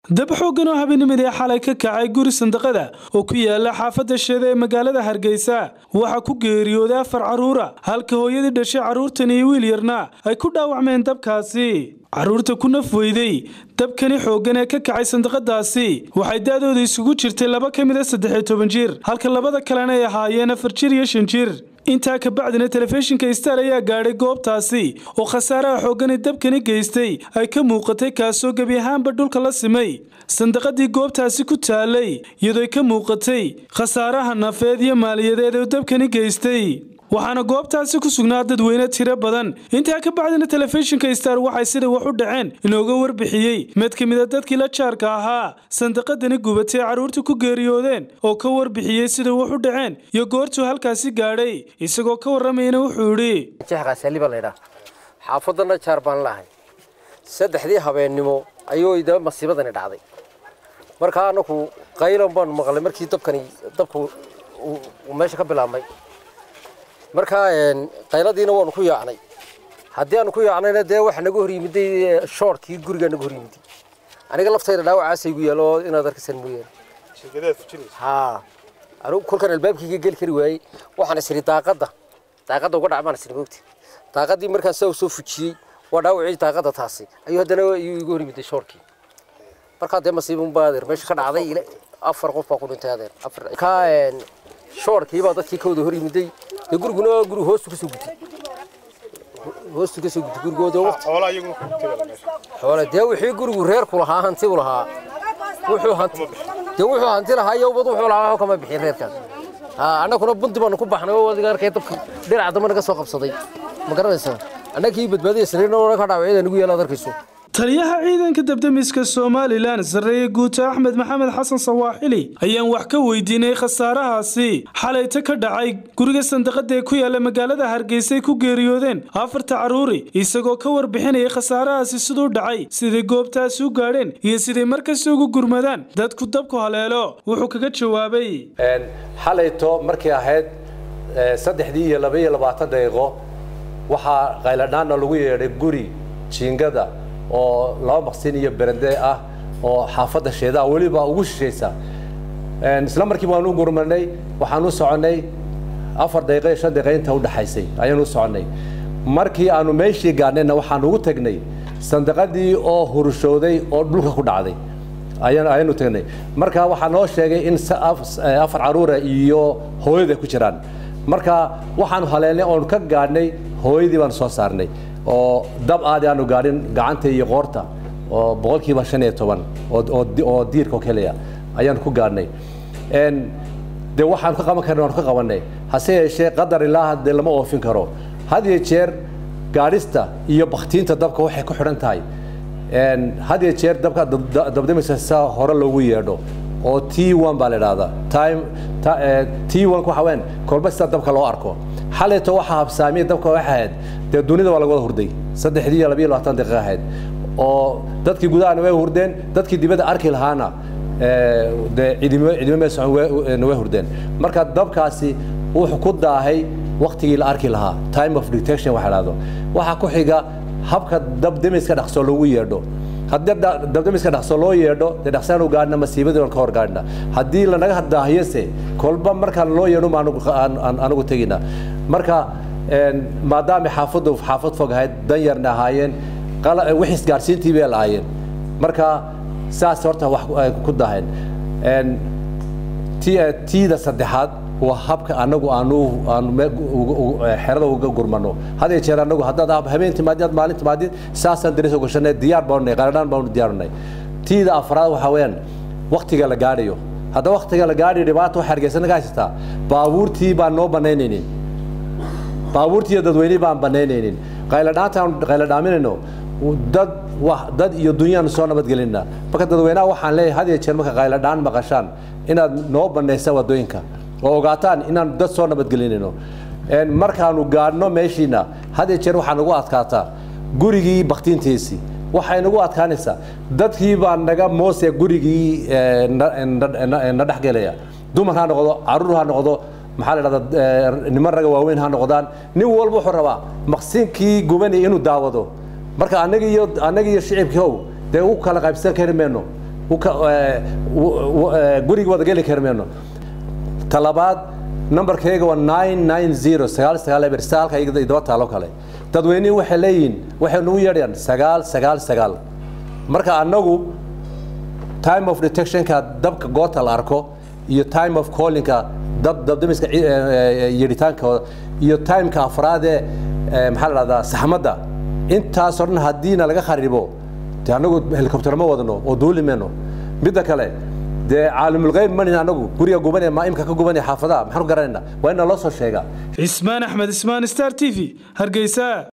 dab xooggan oo habeennimadii xalay ka kacay guri sandaqada oo ku yaala xaafadda sheeda ee magaalada hargeysa waxaa ku geeriyooday afar carruura halka hooyadii dhashay carruurtan iyo wiil yarna ay ku dhaawacmeen dabkaasi carruurta ku naf weyday dabkani xooggan ee ka kacay sandaqadaasi waxay da'dooda isugu jirtay laba ka mid a saddexiyo toban jir halka labada kalena ay ahaayeen afar jir iyo shan jir intaa ka bacdina telefishinka star ayaa gaadhay goobtaasi oo khasaaraha xooggani dabkani geystay ay ka muuqatay kaasoo gebi ahaanba dhulka la simay sandaqadii goobtaasi ku taalay iyadoo ka muuqatay khasaaraha nafeed iyo maaliyadeed ee dabkani geystay waxaana goobtaasi ku sugnaa dadweyne tiro badan intaa ka bacdina telefishinka star waxay sida wax u dhaceen inooga warbixiyey mid ka mid a dadkii la jaarka ahaa sandaqadani gubatay carruurta ku geeriyoodeen oo ka warbixiyey sida wax u dhaceen iyo goortuu halkaasi gaadhay isagoo ka warramayna wuxuu idhi jexqaasaliba laydhaa xaafadana jaar baan lahay saddexdii habeennimo ayuu da masiibadani dhacday markaa anaku qaylan baan maqlay markii dabkani dabku meesha ka bilaabmay markaa qayladiina waanu ku yaacnay haddii aanu ku yaacnayna dee waxa naga hor yimiday shoorkii gurigaa naga hor yimiday aniga laftayda dhaawacaasa igu yaalo inaad arkaysan mooyaane haa anigu kolkan albaabkayga geli kari waayey waxaan isiri daaqadda daaqadda uga dhacbaan isiri moogti daaqaddii markaan saa soo fujiyey waa dhaawacii daaqadda taasi ayuu haddana igu hor yimiday shoorkii markaa dee masiibun baa adeer meesha ka dhacday afar qof baa ku dhintay adeer afar kaa shoorkii baa dadkii ka wada hor yimiday dee guriguna guri hoostu kasoo gutay hoostu kasoo gutay gurigooda waqti xoole dee wixii gurigu reerku lahaa hanti u lahaa wuxuu hanti dee wuxuu hanti lahaa iyo ubad wuxuu lahaa waxba kama bixin reerkaas annaguna bunti baanu ku baxnay oo adiga arkay dabka dhinaca dambe naga soo qabsaday ma garanaysaa annagii badbaadaya sariirna ka dhaawacyada nagu yaala ad arkayso taliyaha ciidanka dabdamiska somalilan sarreeye guuta axmed maxamed xasan sawaaxili ayaan wax ka weydiinay khasaarahaasi xalayta ka dhacay guriga sandaqada ee ku yaala magaalada hargeysa ay ku geeriyoodeen afarta carruuri isagoo ka warbixinayay khasaarahaasi siduu dhacay siday goobtaasi u gaadheen iyo siday markasta ugu gurmadaan dadku dabku haleelo wuxuu kaga jawaabay xalayto markay ahayd saddexdii iyo laba iyo labaatan daqiiqo waxaa qayladhaanna lagu yeedhay guri jiingada oo laba maqsin iyo berende ah oo xaafadda sheedaha weliba ugu shishaysa isla markiiba waan u gurmanay waxaan u soconnay afar daqiiqo iyo shan daqiiqo inta u dhaxaysay ayaan u soconnay markii aanu meeshii gaadhnayna waxaan ugu tagnay sandaqadii oo hurushooday oo dhulka ku dhacday ayaan ayaanu tagnay marka waxaa noo sheegay in afar carruura iyo hooyada ku jiraan marka waxaanu haleelnay oonu ka gaadhnay hooyadii baanu soo saarnay oo dab aadi aanu gaadhin gacanta iyo qoorta oo boqolkiiba shan iyo toban oo diirka oo keliya ayaanu ku gaadhnay de waxaanu ka qaban karna waanu ka qabanay hase yeeshee qadar ilaa dee lama oofin karo had iyo jeer gaadhista iyo baktiinta dabka waxay ku xidhan tahay had iyo jeer dabka dabdamisa saa hore loogu yeedho oo t one baa la idhahdaa time t one waxa weyn kolba sida dabka loo arko xalayto waxaa habsaamiya dabka waxay ahayd dee dunida waa laga wada hurday saddexdii iyo labiyo labaatan daqiiqa ahayd oo dadkii gudahana way hurdeen dadkii dibadda arki lahaana dee cidimo cidimo mee socon way hurdeen marka dabkaasi wuxuu ku daahay waktigii la arki lahaa time of detection waxa dhahdo waxaa ku xiga habka dabdemiska dhaqso loogu yeedho haddii dabdamiska dhaqso loo yeedho dee dhaqsaan u gaadhna masiibadii aan ka hor gaadhna haddii lanaga daahiyose kolba markaan loo yeedho ma anagu tegina marka maadaama xaafaddu xaafad fog ahayd dan yarna ahaayeen wix isgaarsiintii bay lahaayeen marka saas horta wax ku daaheen tiida saddexaad waa habka anagu aanu aanu xerada uga gurmano had iyo jeer anagu haddaad habeen timaadid aad maalin timaadid saasaan daris gashanay diyaar baanu qaladhaan baanu diyaarnay tiida afraad waxaa weeyaan waktiga la gaadhayo hadda waktiga la gaadhayo dhibaata waxay hargeysana ka haysataa baabuurtii baan noo banaynaynin baabuurtii iyo dadweynihii baan banaynaynin qayladhaantaan qayladhaaminayno dad dad iyo dunyaan soo nabadgelinna marka dadweynaha waxaan leeyahay had iyo jeer marka qayladhaan maqashaan inaad noo banaysa wadooyinka oo ogaataan inaan dad soo nabadgelinayno markaanu gaadhno meeshiina had iyo jeer waxaa nagu adkaataa gurigii baktiintiisii waxay nagu adkaanaysaa dadkii baa naga moose gurigii na dhexgelaya dumar ha noqdo caruur ha noqdo maxaa la dhahdaa niman raga waaweyn ha noqdaan nin walba wuxuu rabaa maqsinkii gubanaya inuu daawado marka annaga iyo annaga iyo shicibkii ow dee u kala qaybsan kari mayno guriga wada geli kari mayno talabaad nambarkayga waa nine nine zero sagaal sagaal eber saalka idaba taalo kale dadweynihii waxay leeyihiin waxay nagu yeedhayaan sagaal sagaal sagaal marka annagu time of detectionka dabka goota la arko iyo time of callingka dab dabdamiska yeedhitaankooda iyo timeka afraadee maxaa la dhahdaa saxmadda intaasoo dhan haddiina laga kharibo dee annagu helicopter ma wadno oo duuli mayno midda kale dee caalimulgeyb manin anagu guriga gubanaya maa imka ka gubanaya xaafadaha maxaan ku garanayna waa in naloo soo sheegaa cismaan axmed ismaan star t v hargeysa